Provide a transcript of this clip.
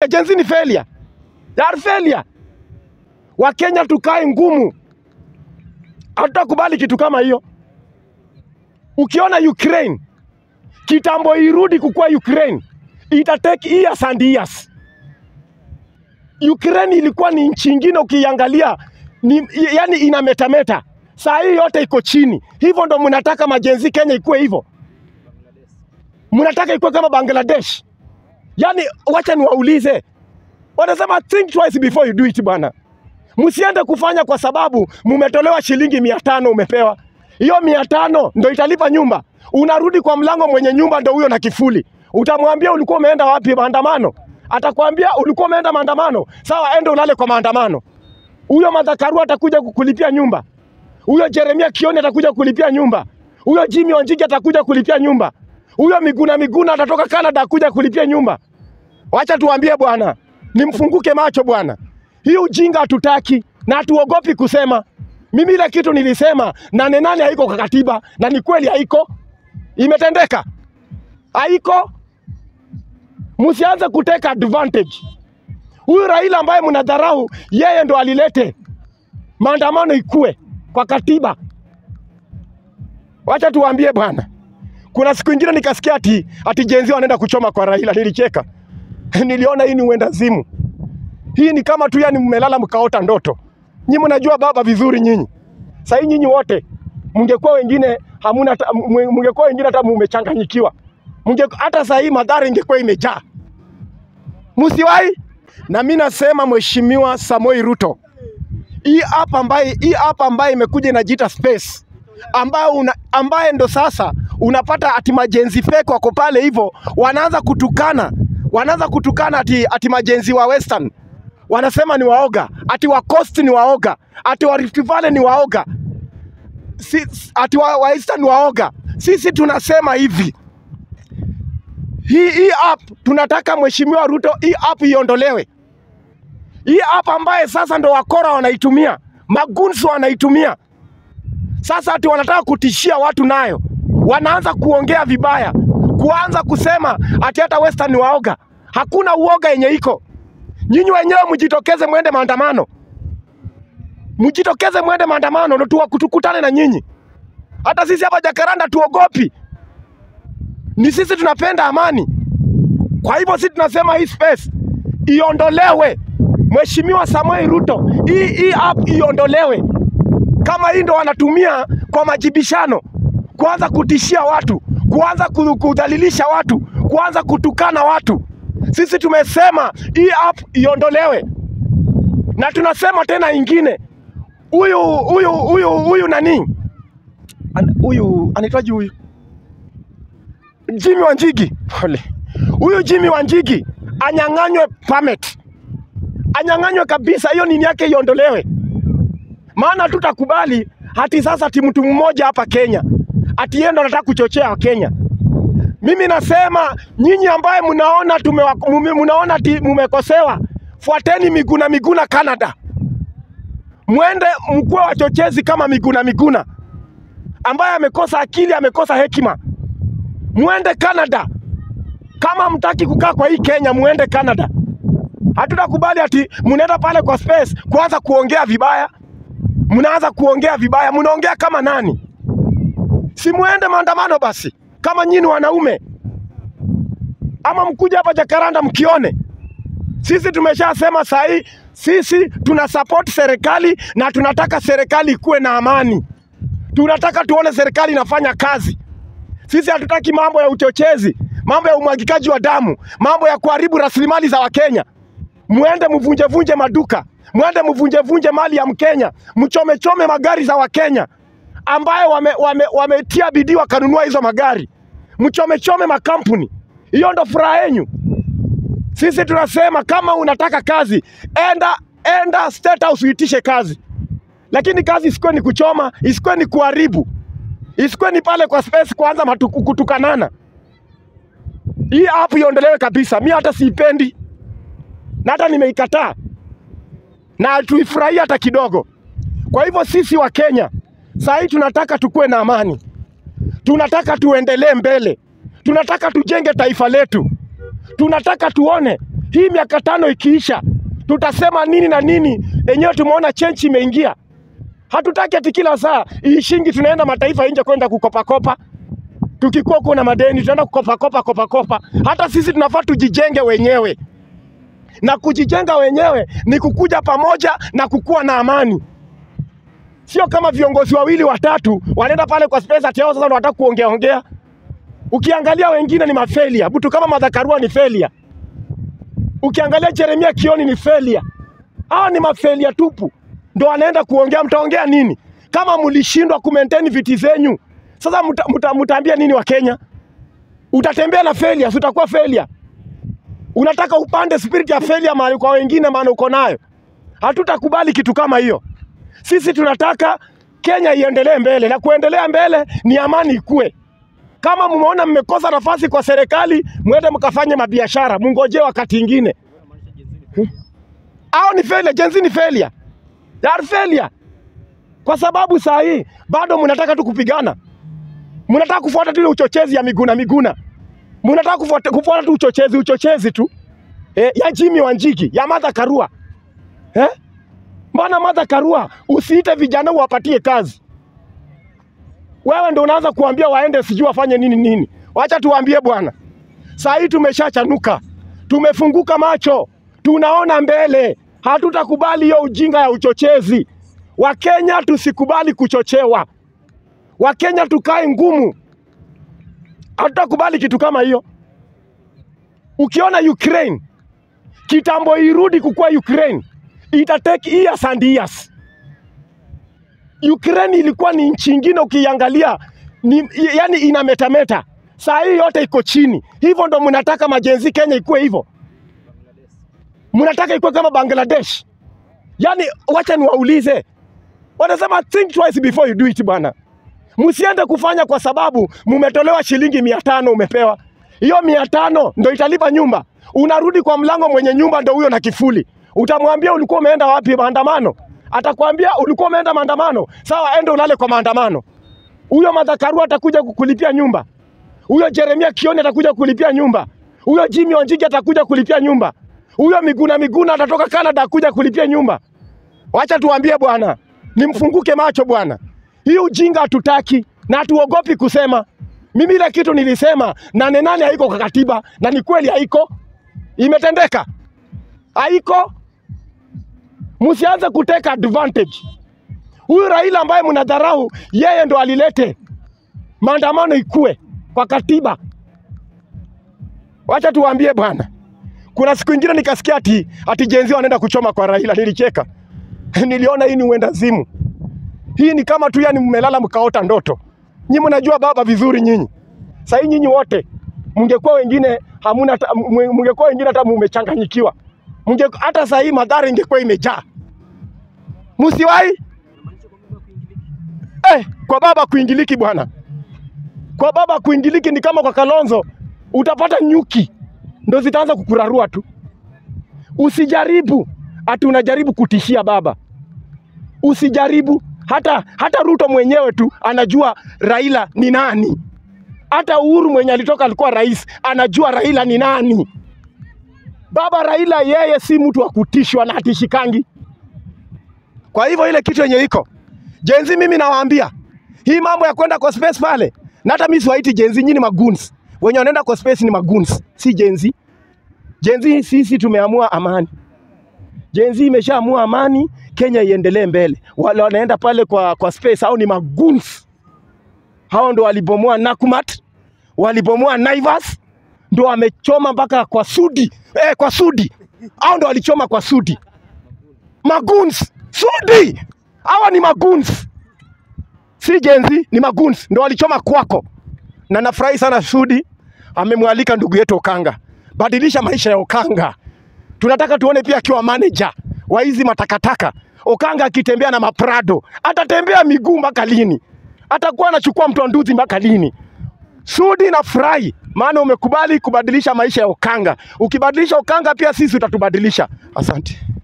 Majenzi ni failure. They are failure. Wakenya tukae ngumu, hatutakubali kitu kama hiyo. Ukiona Ukraine kitambo irudi kukuwa Ukraine, ita take years and years. Ukraine ilikuwa ni nchi ingine, ukiangalia ni, yani inametameta. Saa hii yote iko chini. Hivyo ndo mnataka majenzi Kenya ikuwe hivyo? Mnataka ikuwe kama Bangladesh? Yani wacha niwaulize, wanasema think twice before you do it bwana. Msiende kufanya kwa sababu mumetolewa shilingi mia tano umepewa hiyo mia tano ndo italipa nyumba. Unarudi kwa mlango, mwenye nyumba ndo huyo na kifuli. Utamwambia ulikuwa umeenda wapi maandamano? Atakwambia ulikuwa umeenda maandamano. Sawa, ende ulale kwa maandamano. Huyo madhakaru atakuja kukulipia nyumba. Huyo Jeremia Kioni atakuja kulipia nyumba. Huyo Jimmy Wanjigi atakuja kulipia nyumba. Huyo Miguna Miguna atatoka Canada akuja kulipia nyumba. Wacha tuambie bwana, nimfunguke macho bwana. Hii ujinga hatutaki na hatuogopi kusema. Mimi ile kitu nilisema nane nane haiko kwa katiba, na ni kweli haiko, imetendeka, haiko. Msianze kuteka advantage. Huyu Raila ambaye mnadharau, yeye ndo alilete maandamano ikue kwa katiba. Wacha tuwaambie bwana, kuna siku ingine nikasikia ati ati jenzi wanaenda kuchoma kwa Raila, nilicheka niliona hii ni uendazimu. Hii ni kama tu yani mmelala mkaota ndoto. Nyinyi mnajua baba vizuri nyinyi. Sasa nyinyi wote mngekuwa wengine hamuna hata- mwe- mngekuwa wengine hata mmechanganyikiwa. Mnge hata saa hii madhara ingekuwa imejaa. Msiwahi. Na mimi nasema Mheshimiwa Samoi Ruto, hii app ambaye hii app ambaye imekuja inajiita Space ambayo una, ambaye ndo sasa unapata ati majenzi fake wako pale hivyo wanaanza kutukana wanaanza kutukana ati, ati majenzi wa Western wanasema ni waoga, ati wa Coast ni waoga, ati wa Rift Valley ni waoga, si, ati wa, wa Eastern ni waoga. Sisi tunasema hivi, hii hii app tunataka Mheshimiwa Ruto, hii app iondolewe. Hii app ambaye sasa ndo wakora wanaitumia, magunsu wanaitumia sasa, ati wanataka kutishia watu nayo, wanaanza kuongea vibaya, kuanza kusema ati hata Western ni waoga. Hakuna uoga yenye iko Nyinyi wenyewe mjitokeze mwende maandamano, mjitokeze mwende maandamano ndo tuwa- tukutane na nyinyi. Hata sisi hapa Jakaranda tuogopi, ni sisi tunapenda amani. Kwa hivyo sisi tunasema hii space iondolewe. Mheshimiwa Samuel Ruto, hii hii app iondolewe. Kama hii ndo wanatumia kwa majibishano, kuanza kutishia watu, kuanza ku- kudhalilisha watu, kuanza kutukana watu. Sisi tumesema hii app iondolewe, na tunasema tena ingine, huyu huyu huyu huyu nani An- huyu anaitwaje huyu Jimmy Wanjigi, pole, huyu Jimmy Wanjigi anyang'anywe permit, anyang'anywe kabisa, hiyo nini yake iondolewe, maana tutakubali hati sasa ati mtu mmoja hapa Kenya ati yeye ndo anataka kuchochea Wakenya. Mimi nasema nyinyi ambaye mnaona tumewa- mume- mnaona ati mumekosewa, fuateni Miguna Miguna Canada, mwende mkuwe wachochezi kama Miguna Miguna ambaye amekosa akili, amekosa hekima. Mwende Canada. Kama mtaki kukaa kwa hii Kenya, mwende Canada. Hatutakubali ati mnaenda pale kwa space kuanza kuongea vibaya, mnaanza kuongea vibaya. Mnaongea kama nani? Si muende maandamano basi, kama nyinyi ni wanaume, ama mkuja hapa Jakaranda mkione. Sisi tumeshasema saa hii, sisi tuna support serikali na tunataka serikali ikuwe na amani. Tunataka tuone serikali inafanya kazi. Sisi hatutaki mambo ya uchochezi, mambo ya umwagikaji wa damu, mambo ya kuharibu rasilimali za Wakenya. Mwende mvunjevunje maduka, mwende mvunjevunje mali ya Mkenya, mchomechome magari za Wakenya ambayo wametia wame, wametia bidii wakanunua hizo magari, mchomechome makampuni. Hiyo ndo furaha yenyu. Sisi tunasema kama unataka kazi, enda enda State House uitishe kazi, lakini kazi isikuwe ni kuchoma, isikuwe ni kuharibu, isikuwe ni pale kwa space kuanza matuku, kutukanana. Hii app iondolewe kabisa. Mi hata siipendi na hata nimeikataa na tuifurahia hata kidogo. Kwa hivyo sisi wa Kenya saa hii tunataka tukuwe na amani, tunataka tuendelee mbele, tunataka tujenge taifa letu, tunataka tuone Hii miaka tano ikiisha, tutasema nini na nini? Enyewe tumeona chenchi imeingia. Hatutaki ati kila saa iishingi tunaenda mataifa ya nje kwenda kukopakopa. Tukikuwa kuna madeni tunaenda kukopakopa kopakopa. Hata sisi tunafaa tujijenge wenyewe, na kujijenga wenyewe ni kukuja pamoja na kukuwa na amani, sio kama viongozi wawili watatu wanaenda pale kwa space ati hao sasa ndio wanataka kuongea ongea. Ukiangalia wengine ni mafelia, mtu kama Martha Karua ni failure. Ukiangalia Jeremia Kioni ni failure. Hawa ni mafelia tupu, ndo wanaenda kuongea. Mtaongea nini kama mlishindwa ku maintain viti zenyu? Sasa mta, mta, mtaambia nini wa Kenya? Utatembea na failure, si utakuwa failure. Unataka upande spirit ya failure mahali kwa wengine, maana uko nayo. Hatutakubali kitu kama hiyo. Sisi tunataka Kenya iendelee mbele, na kuendelea mbele ni amani ikue. Kama mmeona mmekosa nafasi kwa serikali, mwende mkafanye mabiashara, mungojee wakati ingine. Hao ni failure, Gen Z ni failure. They are failure. Kwa sababu saa hii bado mnataka tu kupigana, mnataka kufuata tu ile uchochezi ya Miguna Miguna, mnataka kufuata, kufuata tu uchochezi uchochezi tu eh, ya Jimmy Wanjigi ya Martha Karua eh? Mbona Martha Karua usiite vijana uwapatie kazi? Wewe ndo unaanza kuambia waende sijui wafanye nini nini. Wacha tuwaambie bwana, saa hii tumeshachanuka, tumefunguka macho, tunaona mbele. Hatutakubali hiyo ujinga ya uchochezi. Wakenya tusikubali kuchochewa. Wakenya tukae ngumu, hatutakubali kitu kama hiyo. Ukiona Ukraine kitambo irudi kukuwa Ukraine, ita take years and years. Ukraine ilikuwa ni nchi ingine, ukiangalia ni, yani inametameta. Saa hii yote iko chini. Hivyo ndo mnataka majenzi Kenya ikuwe hivyo? Mnataka ikuwe kama Bangladesh? Yani wacha niwaulize, wanasema think twice before you do it bwana. Msiende kufanya kwa sababu mumetolewa shilingi mia tano umepewa hiyo mia tano ndo italipa nyumba. Unarudi kwa mlango, mwenye nyumba ndo huyo na kifuli. Utamwambia ulikuwa umeenda wapi maandamano? Atakwambia ulikuwa umeenda maandamano. Sawa, ende ulale kwa maandamano. Huyo Martha Karua atakuja kukulipia nyumba. Huyo Jeremia Kioni atakuja kulipia nyumba. Huyo Jimmy Wanjigi atakuja kulipia nyumba. Huyo Miguna Miguna atatoka Canada akuja kulipia nyumba. Wacha tuambie bwana, nimfunguke macho bwana. Hii ujinga hatutaki na hatuogopi kusema. Mimi ile kitu nilisema nane nane haiko kwa katiba, na ni kweli haiko, imetendeka, haiko. Msianze kuteka advantage. Huyu Raila ambaye mnadharau, yeye ndo alilete maandamano ikue kwa katiba. Wacha tuwaambie bwana, kuna siku ingine nikasikia ati ati jenzi wanaenda kuchoma kwa Raila, nilicheka niliona hii ni uenda zimu. Hii ni kama tu yani mmelala mkaota ndoto. Nyinyi mnajua baba vizuri nyinyi. Sasa nyinyi wote mngekuwa wengine hamuna hata- mwe- mngekuwa wengine hata mmechanganyikiwa. Mnge hata saa hii madhara ingekuwa imejaa. Msiwahi eh, kwa baba kuingiliki bwana. Kwa baba kuingiliki ni kama kwa Kalonzo utapata nyuki ndo zitaanza kukurarua tu. Usijaribu ati unajaribu kutishia baba, usijaribu. Hata hata Ruto mwenyewe tu anajua Raila ni nani. Hata Uhuru mwenye alitoka alikuwa rais, anajua Raila ni nani. Baba Raila yeye si mtu wa kutishwa na hatishikangi. Kwa hivyo ile kitu yenye iko jenzi, mimi nawaambia hii mambo ya kwenda kwa space pale, na hata mimi siwaiti jenzi, nyinyi ni maguns. Wenye wanaenda kwa space ni maguns, si jenzi. Jenzi sisi tumeamua amani. Jenzi imeshaamua amani, Kenya iendelee mbele. Wale wanaenda pale kwa, kwa space hao ni maguns. Hao ndo walibomoa Nakumat, walibomoa Naivas, ndo wamechoma mpaka kwa Sudi eh, kwa Sudi. Hao ndo walichoma kwa Sudi. Maguns, Sudi, hawa ni maguns, si jenzi, ni maguns, ndo walichoma kwako. Na nafurahi sana Sudi amemwalika ndugu yetu Okanga, badilisha maisha ya Okanga. Tunataka tuone pia akiwa manager wa hizi matakataka. Okanga akitembea na maprado, atatembea miguu mpaka lini? Atakuwa anachukua mtonduzi mpaka lini? Sudi na furahi, maana umekubali kubadilisha maisha ya Okanga. Ukibadilisha Okanga, pia sisi utatubadilisha. Asante.